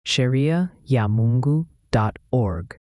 sheria ya Mungu.org.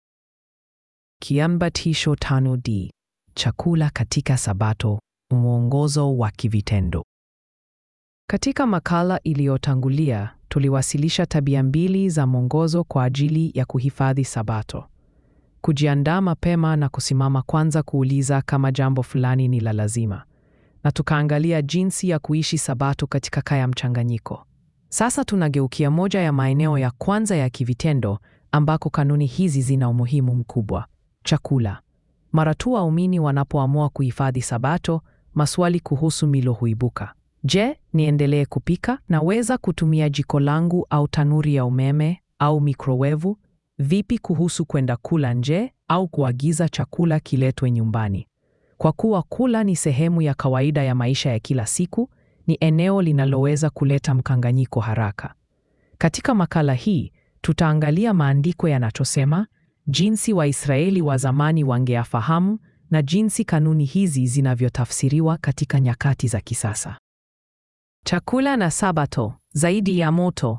Kiambatisho tano D. Chakula katika Sabato, mwongozo wa kivitendo. Katika makala iliyotangulia, tuliwasilisha tabia mbili za mwongozo kwa ajili ya kuhifadhi Sabato: kujiandaa mapema na kusimama kwanza kuuliza kama jambo fulani ni la lazima, na tukaangalia jinsi ya kuishi Sabato katika kaya mchanganyiko. Sasa tunageukia moja ya maeneo ya kwanza ya kivitendo ambako kanuni hizi zina umuhimu mkubwa: chakula. Mara tu waumini wanapoamua kuhifadhi Sabato, maswali kuhusu milo huibuka. Je, niendelee kupika? Naweza kutumia jiko langu au tanuri ya umeme au mikrowevu? Vipi kuhusu kwenda kula nje au kuagiza chakula kiletwe nyumbani? Kwa kuwa kula ni sehemu ya kawaida ya maisha ya kila siku, ni eneo linaloweza kuleta mkanganyiko haraka. Katika makala hii, tutaangalia maandiko yanachosema, jinsi Waisraeli wa zamani wangeyafahamu na jinsi kanuni hizi zinavyotafsiriwa katika nyakati za kisasa. Chakula na Sabato, zaidi ya moto.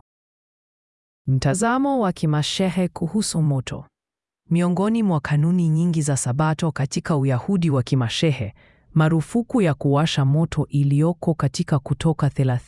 Mtazamo wa kimashehe kuhusu moto. Miongoni mwa kanuni nyingi za Sabato katika Uyahudi wa kimashehe, marufuku ya kuwasha moto iliyoko katika Kutoka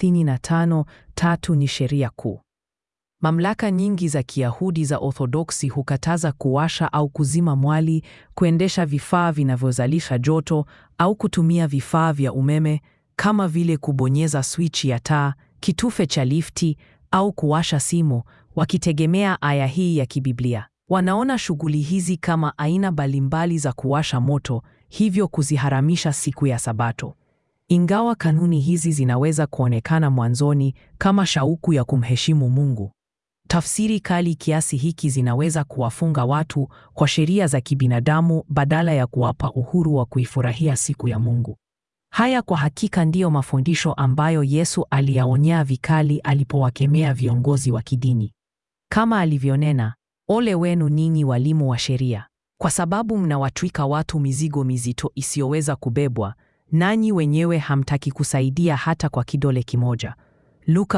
35:3 ni sheria kuu. Mamlaka nyingi za Kiyahudi za Orthodoksi hukataza kuwasha au kuzima mwali, kuendesha vifaa vinavyozalisha joto au kutumia vifaa vya umeme kama vile kubonyeza swichi ya taa, kitufe cha lifti au kuwasha simu, wakitegemea aya hii ya kibiblia. Wanaona shughuli hizi kama aina mbalimbali za kuwasha moto, hivyo kuziharamisha siku ya Sabato. Ingawa kanuni hizi zinaweza kuonekana mwanzoni kama shauku ya kumheshimu Mungu, tafsiri kali kiasi hiki zinaweza kuwafunga watu kwa sheria za kibinadamu badala ya kuwapa uhuru wa kuifurahia siku ya Mungu. Haya kwa hakika ndiyo mafundisho ambayo Yesu aliyaonya vikali alipowakemea viongozi wa kidini. Kama alivyonena, ole wenu ninyi walimu wa sheria, kwa sababu mnawatwika watu mizigo mizito isiyoweza kubebwa, nanyi wenyewe hamtaki kusaidia hata kwa kidole kimoja. Luka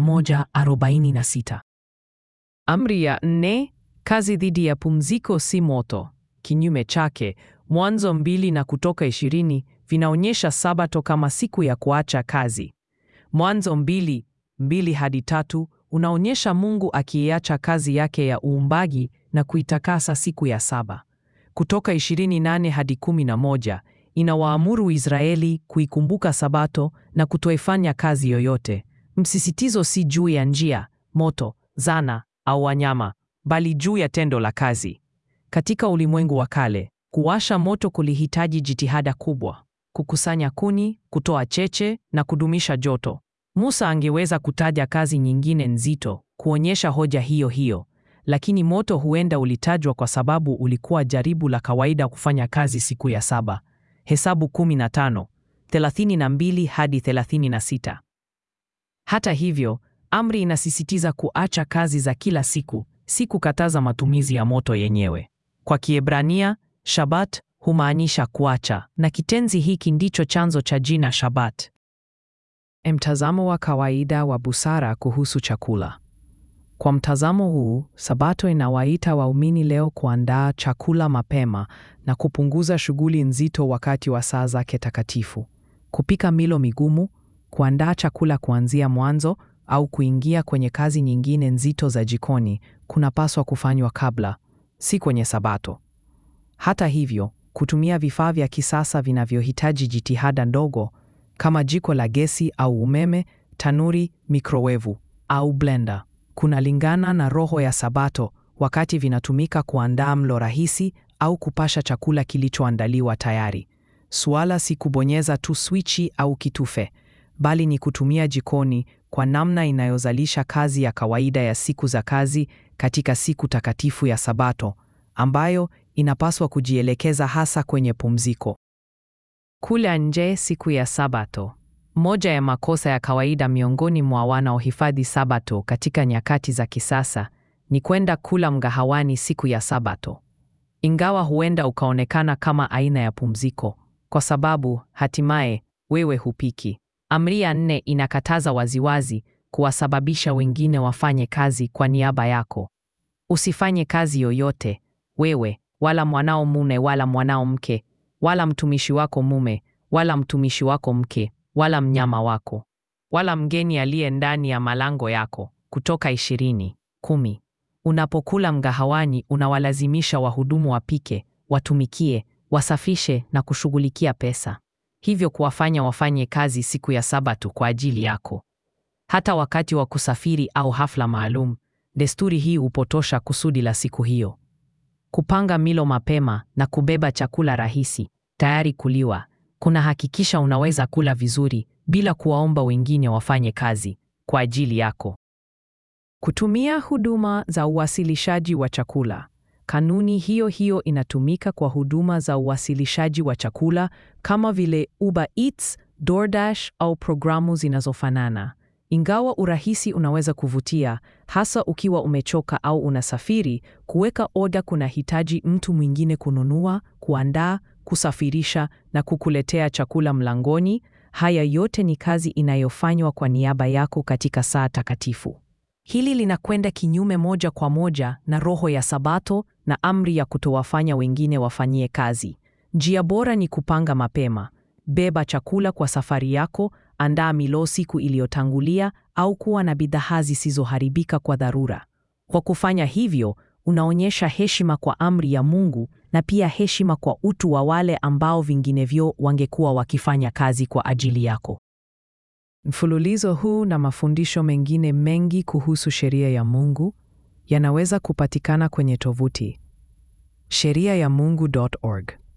11:46. Amri ya nne, kazi dhidi ya pumziko si moto. Kinyume chake, Mwanzo mbili na Kutoka ishirini vinaonyesha Sabato kama siku ya kuacha kazi. Mwanzo mbili mbili hadi tatu unaonyesha Mungu akiiacha kazi yake ya uumbaji na kuitakasa siku ya saba. Kutoka 28 hadi 11 inawaamuru Israeli kuikumbuka Sabato na kutoifanya kazi yoyote. Msisitizo si juu ya njia, moto, zana au wanyama, bali juu ya tendo la kazi. Katika ulimwengu wa kale, kuwasha moto kulihitaji jitihada kubwa: kukusanya kuni, kutoa cheche na kudumisha joto. Musa angeweza kutaja kazi nyingine nzito kuonyesha hoja hiyo hiyo, lakini moto huenda ulitajwa kwa sababu ulikuwa jaribu la kawaida kufanya kazi siku ya saba. Hesabu 15, 32 hadi 36. Hata hivyo, amri inasisitiza kuacha kazi za kila siku, si kukataza matumizi ya moto yenyewe. Kwa Kiebrania, Shabat humaanisha kuacha, na kitenzi hiki ndicho chanzo cha jina Shabat. Mtazamo wa kawaida wa busara kuhusu chakula. Kwa mtazamo huu, Sabato inawaita waumini leo kuandaa chakula mapema na kupunguza shughuli nzito wakati wa saa zake takatifu. Kupika milo migumu, kuandaa chakula kuanzia mwanzo au kuingia kwenye kazi nyingine nzito za jikoni kunapaswa kufanywa kabla, si kwenye Sabato. Hata hivyo, kutumia vifaa vya kisasa vinavyohitaji jitihada ndogo kama jiko la gesi au umeme, tanuri, mikrowevu au blender kunalingana na roho ya Sabato wakati vinatumika kuandaa mlo rahisi au kupasha chakula kilichoandaliwa tayari. Suala si kubonyeza tu swichi au kitufe, bali ni kutumia jikoni kwa namna inayozalisha kazi ya kawaida ya siku za kazi katika siku takatifu ya Sabato ambayo inapaswa kujielekeza hasa kwenye pumziko. Kula nje siku ya Sabato. Moja ya makosa ya kawaida miongoni mwa wanaohifadhi Sabato katika nyakati za kisasa ni kwenda kula mgahawani siku ya Sabato. Ingawa huenda ukaonekana kama aina ya pumziko, kwa sababu hatimaye wewe hupiki. Amri ya nne inakataza waziwazi kuwasababisha wengine wafanye kazi kwa niaba yako. Usifanye kazi yoyote wewe, wala mwanao mume, wala mwanao mke, wala mtumishi wako mume, wala mtumishi wako mke, wala mnyama wako, wala mgeni aliye ndani ya malango yako. Kutoka ishirini kumi. Unapokula mgahawani, unawalazimisha wahudumu wapike, watumikie, wasafishe na kushughulikia pesa, hivyo kuwafanya wafanye kazi siku ya Sabato kwa ajili yako. Hata wakati wa kusafiri au hafla maalum, desturi hii hupotosha kusudi la siku hiyo. Kupanga milo mapema na kubeba chakula rahisi tayari kuliwa kunahakikisha unaweza kula vizuri bila kuwaomba wengine wafanye kazi kwa ajili yako. Kutumia huduma za uwasilishaji wa chakula. Kanuni hiyo hiyo inatumika kwa huduma za uwasilishaji wa chakula kama vile Uber Eats, DoorDash au programu zinazofanana. Ingawa urahisi unaweza kuvutia, hasa ukiwa umechoka au unasafiri, kuweka oda kunahitaji mtu mwingine kununua, kuandaa, kusafirisha na kukuletea chakula mlangoni. Haya yote ni kazi inayofanywa kwa niaba yako katika saa takatifu. Hili linakwenda kinyume moja kwa moja na roho ya Sabato na amri ya kutowafanya wengine wafanyie kazi. Njia bora ni kupanga mapema. Beba chakula kwa safari yako, andaa milo siku iliyotangulia au kuwa na bidhaa zisizoharibika kwa dharura. Kwa kufanya hivyo, unaonyesha heshima kwa amri ya Mungu na pia heshima kwa utu wa wale ambao vinginevyo wangekuwa wakifanya kazi kwa ajili yako. Mfululizo huu na mafundisho mengine mengi kuhusu sheria ya Mungu yanaweza kupatikana kwenye tovuti sheriayamungu.org.